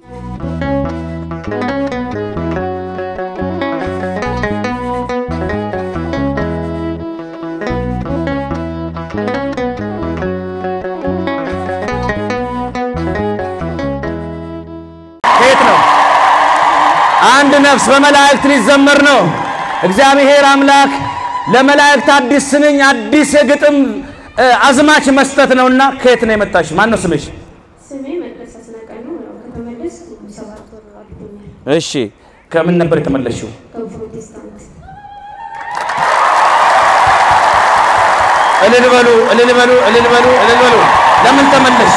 ከየት ነው? አንድ ነፍስ በመላእክት ሊዘመር ነው። እግዚአብሔር አምላክ ለመላእክት አዲስ ስንኝ አዲስ የግጥም እ፣ አዝማች መስጠት ነውና ከየት ነው የመጣሽ? ማን ነው ስምሽ? ስሜ መቅደስ አስናቀኝ ነው። ያው ከተመለስኩ ሰባት ወር አልፎኛል። እሺ፣ ከምን ነበር የተመለሽው? ከፕሮቴስታንት እልል በሉ፣ እልል በሉ፣ እልል በሉ፣ እልል በሉ። ለምን ተመለሽ?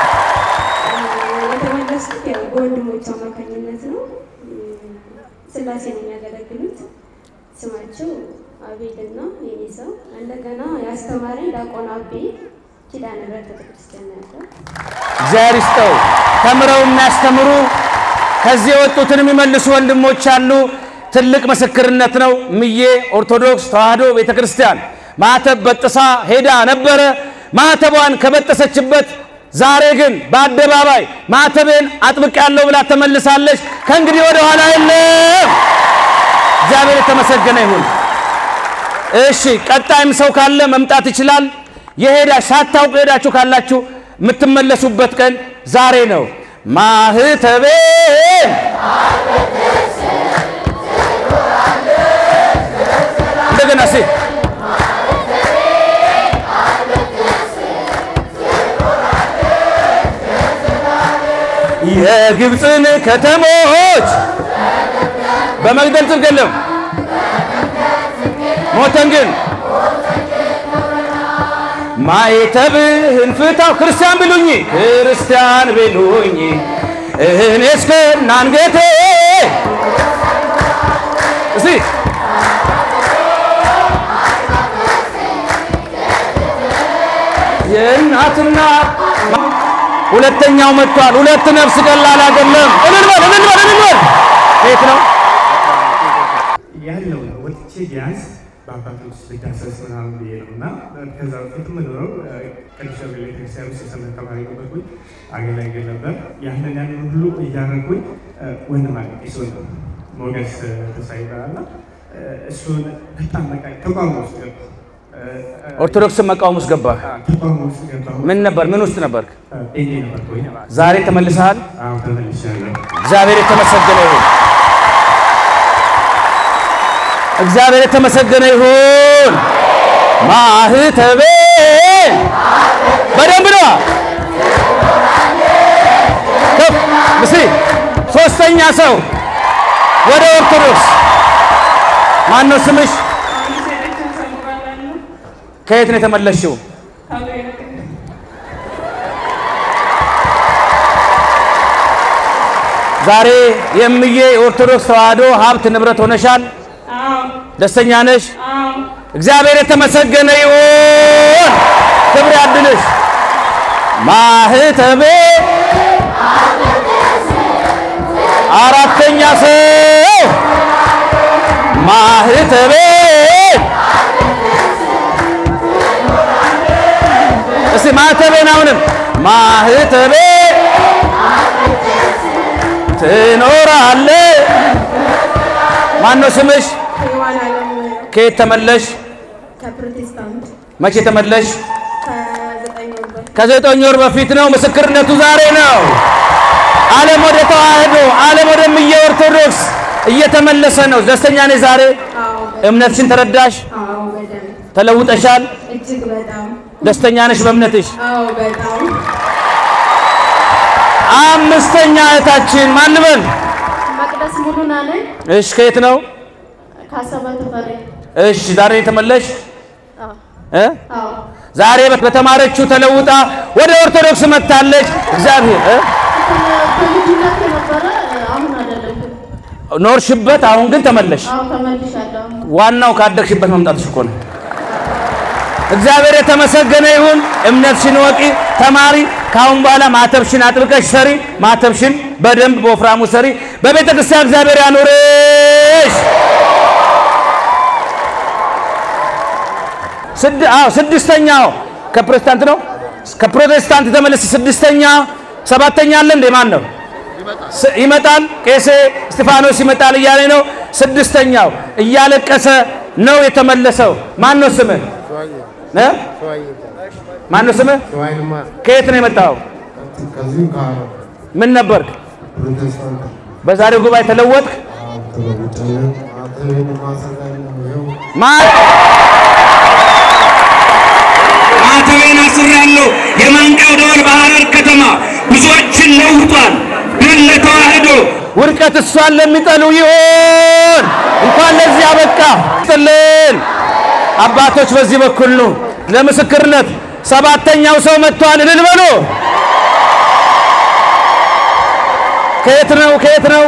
የተመለስኩት ያው በወንድሞች አማካኝነት ነው። እም፣ ስላሴ ነው የሚያገለግሉት። ስማቸው አቤልና የኔ ሰው እንደገና ያስተማረኝ ዲያቆን አቤ ኪዳነ ምሕረት ቤተክርስቲያን ነው ያለው። እግዚአብሔር ይስጠው። ተምረው የሚያስተምሩ ከዚህ የወጡትን የሚመልሱ ወንድሞች አሉ። ትልቅ ምስክርነት ነው። ምዬ ኦርቶዶክስ ተዋሕዶ ቤተ ክርስቲያን ማተብ በጥሳ ሄዳ ነበረ። ማተቧን ከበጠሰችበት ዛሬ ግን በአደባባይ ማተቤን አጥብቄያለሁ ብላ ተመልሳለች። ከእንግዲህ ወደ ኋላ የለም። እግዚአብሔር የተመሰገነ ይሁን። እሺ ቀጣይም ሰው ካለ መምጣት ይችላል። የሄዳ ሳታውቁ ሄዳችሁ ካላችሁ የምትመለሱበት ቀን ዛሬ ነው። ማህተቤ እንደገና ሲ የግብፅን ከተሞች በመግደል ጽድቅ የለም ሞተን ግን ማይተብህን ፍታው ክርስቲያን ብሉኝ ክርስቲያን ብሉኝ እኔ እስከ አንገቴ እስቲ የእናትና ሁለተኛው መጥቷል። ሁለት ነፍስ ቀላል አይደለም። እልል በል እልል በል እልል በል የት ነው? ያለው ነው ወጥቼ ቢያንስ በአባቶች ልዳሰስ ምናምን ብዬ ነው እና ከዛ በፊት የምኖረው ቅዱስ ገብርኤል ቤተክርስቲያን ውስጥ የሰንበት ተማሪ ነበርኩኝ። አገላግል ነበር። ያንን ያንን ሁሉ እያደረጉኝ ወንድም አለ እሱን ሞገስ ተሳይ ይባላል እና እሱን በጣም በቃ ተቋም ውስጥ ገባ ኦርቶዶክስን መቃወም ውስጥ ገባህ። ተቋም ውስጥ ገባሁ። ምን ነበር? ምን ውስጥ ነበርክ? ጴንጤ ነበርኩኝ። ዛሬ ተመልሰሃል። አሁን ተመልሻለሁ። እግዚአብሔር የተመሰገነ ይሁን። እግዚአብሔር የተመሰገነ ይሁን። ማህተቤ በደንብ ነው። ከፍ ምስሪ ሶስተኛ ሰው ወደ ኦርቶዶክስ ማን ነው ስምሽ? ከየት ነው የተመለሽው? ዛሬ የምዬ የኦርቶዶክስ ተዋሕዶ ሀብት ንብረት ሆነሻል። ደስተኛ ነሽ? እግዚአብሔር የተመሰገነ ይሁን። ክብር ያድልሽ። ማህተቤ አራተኛ ሰው ማህተቤ እስቲ ማህተቤን አሁንም ማህተቤ ትኖራለ ማን ነው ስምሽ? ሔዋን አለም ከየት ተመለሽ? ከፕሮቴስታንት መቼ ተመለሽ? ከዘጠኝ ወር በፊት ከዘጠኝ ወር በፊት ነው። ምስክርነቱ ዛሬ ነው። ዓለም ወደ ተዋህዶ ዓለም ወደ ምየ ኦርቶዶክስ እየተመለሰ ነው። ደስተኛ ነኝ ዛሬ። አዎ እምነትሽን ተረዳሽ፣ አዎ በደንብ ተለውጠሻል። እጅግ በጣም ደስተኛ ነሽ በእምነትሽ። አዎ በጣም አምስተኛ እህታችን ማን በል? መቅደስ ሙሉና ነኝ እሺ ከየት ነው? ከአሰበ ተፈሪ እሺ ዛሬ የተመለሽ አዎ እ አዎ ዛሬ በተማረችው ተለውጣ ወደ ኦርቶዶክስ መጥታለች። እግዚአብሔር እ ከልጅነት የነበረ አሁን አይደለም ኖርሽበት፣ አሁን ግን ተመለሽ። አዎ ተመልሻለሁ ዋናው ካደግሽበት መምጣትሽ እኮ ነው። እግዚአብሔር የተመሰገነ ይሁን። እምነትሽን ወቂ፣ ተማሪ። ከአሁን በኋላ ማተብሽን አጥብቀሽ ሰሪ። ማተብሽን በደንብ በወፍራሙ ሰሪ። በቤተ ክርስቲያን እግዚአብሔር ያኑርሽ። ስድ አዎ ስድስተኛው ከፕሮቴስታንት ነው። ከፕሮቴስታንት የተመለሰ ስድስተኛ ሰባተኛ አለ እንዴ? ማን ነው? ስ- ይመጣል ቄሴ እስጢፋኖስ ይመጣል እያለ ነው። ስድስተኛው እያለቀሰ ነው የተመለሰው። ማን ነው ስምህ? እ? ማን ነው ስምህ? ከየት ነው የመጣው? ከዚሁ ከአረብ ምን ነበርክ? ፕሮቴስታንት በዛሬው ጉባኤ ተለወጥክ? ተለውጫለሁ። ማተቤን ማሰጋለሁ። ይኸው ማ- ማተቤን አስሬያለሁ። የማንቂያው ደወል በሐረር ከተማ ብዙዎችን ለውጧል። ድል ለተዋህዶ ውድቀት እሷን ለሚጠሉ ይሆን እንኳን ለዚህ አበቃ ጥልን አባቶች በዚህ በኩል ነው ለምስክርነት ሰባተኛው ሰው መጥቷል። እልል በሉ። ከየት ነው? ከየት ነው?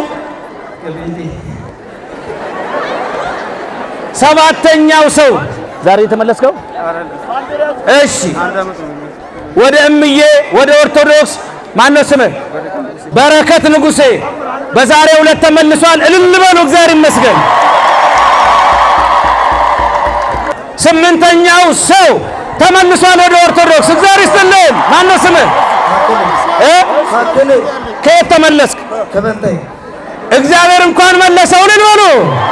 ሰባተኛው ሰው ዛሬ የተመለስከው? እሺ፣ ወደ እምዬ ወደ ኦርቶዶክስ ማን ነው ስምህ? በረከት ንጉሴ በዛሬው ዕለት ተመልሷል። እልል በሉ፣ እግዚአብሔር ይመስገን። ስምንተኛው ሰው ተመልሷል ወደ ኦርቶዶክስ። እግዚአብሔር ይስጥልን። ማን ነው ስምህ? እ? ከየት ተመለስክ? እግዚአብሔር እንኳን መለሰው። እልል በሉ።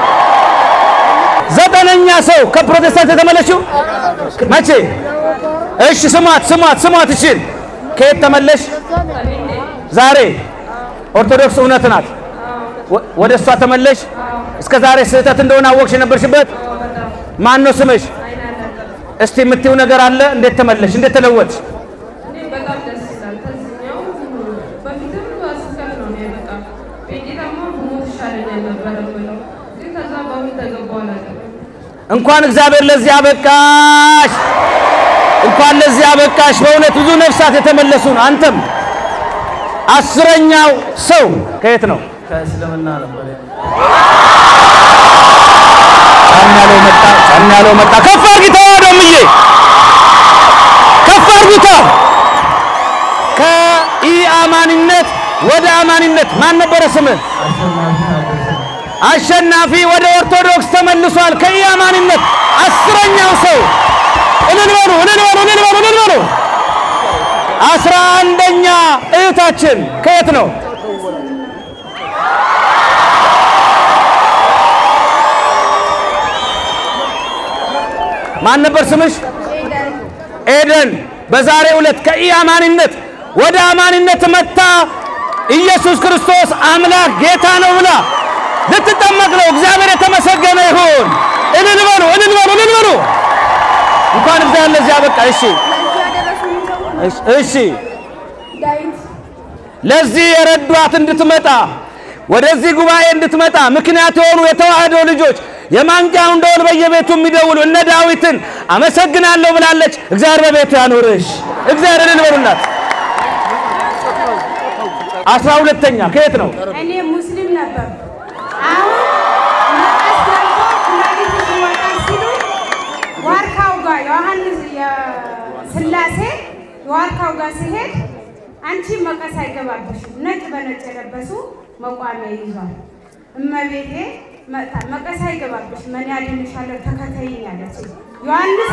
ዘጠነኛ ሰው ከፕሮቴስታንት የተመለሽው መቼ? እሺ ስሟት ስሟት ስሟት። እሺ ከየት ተመለሽ? ዛሬ ኦርቶዶክስ እውነት ናት። ወ- ወደ እሷ ተመለሽ። እስከ ዛሬ ስህተት እንደሆነ አወቅሽ የነበርሽበት። ማን ነው ስምሽ? እስቲ የምትይው ነገር አለ። እንዴት ተመለሽ? እንዴት ተለወጥሽ? እኔ በጣም ደስ ይላል። ከዚህኛው በፊትም ስብከት ነው የሚያመጣው ቤጌታማ ብሞት ይሻለኛል ነበረ ብለው ግን ከዛ በምን ተገባው ነገር እንኳን እግዚአብሔር ለዚህ አበቃሽ። እንኳን ለዚህ አበቃሽ። በእውነት ብዙ ነፍሳት የተመለሱ ነው። አንተም አስረኛው ሰው ከየት ነው? ከእስልምና ነበር ጫን ያለው መጣ፣ ጫን ያለው መጣ። ከፍ አርጊታ ደምዬ ከፍ አርጊታ። ከኢአማኒነት ወደ አማኒነት ማን ነበረ ስምህ? አሸናፊ ወደ ኦርቶዶክስ ተመልሷል። ከኢአማኒነት አስረኛው ሰው እልል በሉ እልል በሉ እልል በሉ እልል በሉ። አስራ አንደኛ እህታችን ከየት ነው? ማን ነበር ስምሽ? ኤደን በዛሬው ዕለት ከኢአማኒነት ወደ አማኒነት መታ ኢየሱስ ክርስቶስ አምላክ ጌታ ነው ብላ ልትጠመቅ ነው። እግዚአብሔር የተመሰገነ ይሁን። እልል በሉ እልል በሉ እልል በሉ። እንኳን እግዚአብሔር ለዚህ አበቃ። እሺ እሺ፣ እሺ ዳዊት ለዚህ የረዷት እንድትመጣ ወደዚህ ጉባኤ እንድትመጣ ምክንያት የሆኑ የተዋህዶ ልጆች የማንቂያውን ደወል በየቤቱ የሚደውሉ እነ ዳዊትን አመሰግናለሁ ብላለች። እግዚአብሔር በቤቱ ያኖርሽ። እግዚአብሔር እልል በሉላት። አስራ ሁለተኛ ከየት ነው? እኔ ሙስሊም ነበር። አሁን መቀስ ገብቶ ኩላሊትሽ ይወጣል ሲሉ ዋርካው ጋር ዮሐንስ የስላሴ ዋርካው ጋር ሲሄድ አንቺ መቀስ አይገባብሽም፣ ነጭ በነጭ የለበሱ መቋሚያ ይዟል። እመቤቴ መጣ መቀስ አይገባብሽም፣ እኔ አድንሻለሁ ተከተይኝ አለች። ዮሐንስ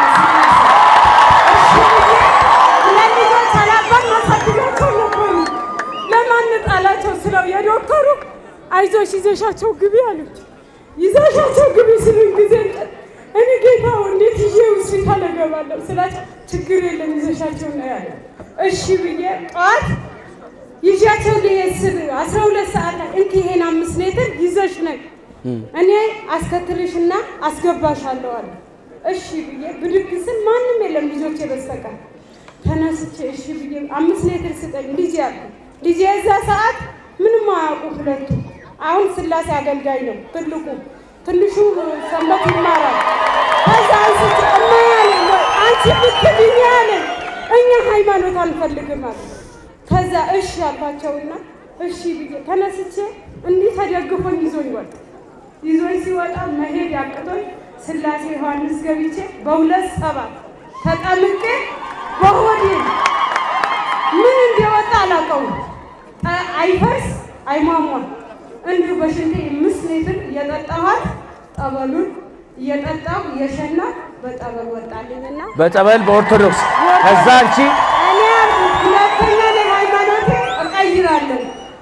ሁለት ልጆች አላባት ማሳድጋቸው ነበሩ። ለማን ጣላቸው ስለው የዶክተሩ አይዞሽ ይዘሻቸው ግቢ አሉት። ይዘሻቸው ግቢ ስሉኝ ጊዜ እኔ ጌታው እንዴት ይዤ ሆስፒታል እገባለሁ ስላቸው ችግር የለም ይዘሻቸው ነው ያለ። እሺ ብዬ ጠዋት ይዣቸው ልሄድ ስል አስራ ሁለት ሰዓት ላይ እንኪ ይሄን አምስት ሌትር ይዘሽ ነይ እኔ አስከትልሽና አስገባሻለሁ አለ። እሺ ብዬ ብድግ ስል ማንም የለም ልጆቼ በስተቀር ተነስቼ እሺ ብዬ አምስት ሌትር ስጠኝ ልጅ ያልኩ ልጅ የዛ ሰዓት ምንም አያውቁ ሁለቱ። አሁን ስላሴ አገልጋይ ነው ትልቁ፣ ትንሹ ሰንበት ይማራል። ከዛ አንስቼ እማያለኝ አንቺ ብትልኝ ያለኝ እኛ ሃይማኖት አንፈልግም አለ። ከዛ እሺ አልኳቸውና እሺ ብዬ ተነስቼ እንዲህ ተደግፎኝ ይዞኝ ወጣ። ይዞኝ ሲወጣ መሄድ ያቅቶኝ ስላሴ ዮሐንስ ገብቼ በሁለት ሰባት ተጠምቄ በሆዴ ምን እንደወጣ አላውቀውም። ጠ- አይፈርስ አይሟሟም። እንዲሁ በሽንቴ አምስት ሌትር እየጠጣኋት ጠበሉን እየጠጣሁ እየሸና በጠበል ወጣልኝና በጸበል በኦርቶዶክስ ከዛ አንቺ እኔ ሁለተኛ ላይ ሃይማኖቴ እቀይራለሁ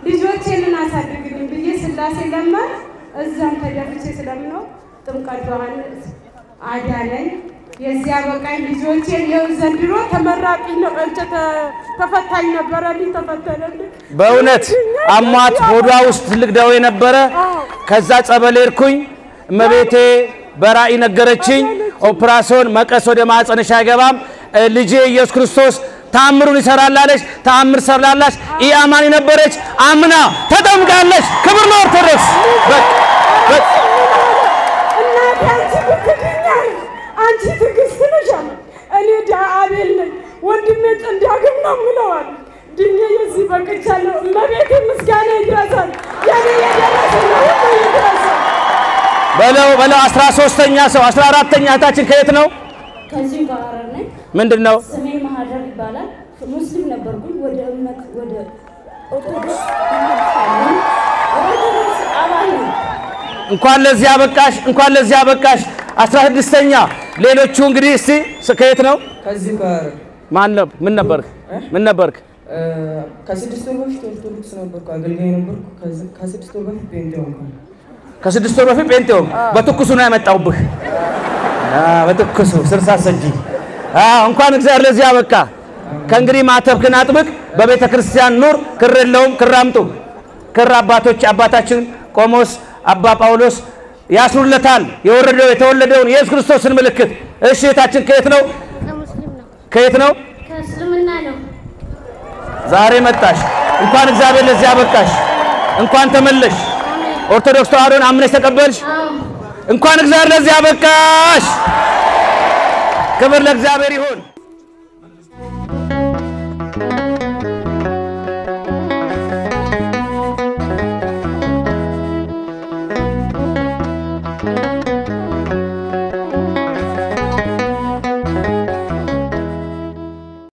ልጆቼንን አሳድግልኝ ብዬ ስላሴ ለማን እዛም ተደፍቼ ስለምነው ጥምቀት ዮሐንስ አዳነኝ። የዚያ በቃኝ ልጆቼን ይኸው ዘንድሮ ተመራቂ ነው እንጨ ተፈታኝ ነበረልኝ ተፈተነልኝ። በእውነት አሟት ሆዷ ውስጥ ትልቅ ደዌ ነበረ። ከዛ ጸበል ሄድኩኝ። እመቤቴ በራእይ ነገረችኝ። ኦፕራሲዮን መቀስ ወደ ማህፀንሽ አይገባም፣ እ ልጄ ኢየሱስ ክርስቶስ ተአምሩን ይሰራላለች። ተአምር ሰራላች። ኢ አማኒ ነበረች፣ አምና ተጠምቃለች። ክብር ለኦርቶዶክስ። በቃ በቃ እናቴ አንቺ ብትድኛል፣ አንቺ ትዕግስት ነሽ አለ። እኔ ዳ- አቤል ነኝ ወንድሜ እንዳግም ነው ምለዋል። ድኜ የዚህ በቅቻለሁ። እመቤቴ ምስጋና ይድረሳል። የኔ የደረሰ ለሁሉ ይድረሳል። በለው በለው። አስራ ሶስተኛ ሰው አስራ አራተኛ እህታችን ከየት ነው? ከዚሁ ከሐረር ነኝ። ምንድን ነው? ስሜ ማህደር ይባላል። ሙስሊም ነበርኩኝ። ወደ እምነት ወደ ኦርቶዶክስ ኦርቶዶክስ አባል ነኝ። እንኳን ለዚህ አበቃሽ፣ እንኳን ለዚህ አበቃሽ። አስራ ስድስተኛ ሌሎቹ እንግዲህ እስቲ ስ- ከየት ነው? ከዚህ ጋር ማን ነበር? ምን ነበርክ? ምን ነበርክ? እ፣ ከስድስት ወር በፊት ኦርቶዶክስ ነበርኩ፣ አገልጋይ ነበርኩ። ከዚ- ከስድስት ወር በፊት ጴንጤ ሆንኩ። ከስድስት ወር በፊት ጴንጤ ሆንክ። በትኩሱ ነው ያመጣውብህ። አዎ፣ በትኩሱ ስር ሳትሰጂ። አዎ፣ እንኳን እግዚአብሔር ለዚህ አበቃ። ከእንግዲህ ማተብክን አጥብቅ፣ በቤተ ክርስቲያን ኑር። ክር የለውም ክር አምጡ። ክር አባቶች አባታችን ቆሞስ አባ ጳውሎስ ያስሩለታል። የወረደው የተወለደውን የኢየሱስ ክርስቶስን ምልክት። እሺ እህታችን ከየት ነው? ከሙስሊም ነው። ከየት ነው? ከእስልምና ነው። ዛሬ መጣሽ። እንኳን እግዚአብሔር ለዚህ አበቃሽ። እንኳን ተመለሽ። ኦርቶዶክስ ተዋሕዶን አምነሽ ተቀበልሽ። አዎ እንኳን እግዚአብሔር ለዚህ አበቃሽ። ክብር ለእግዚአብሔር ይሁን።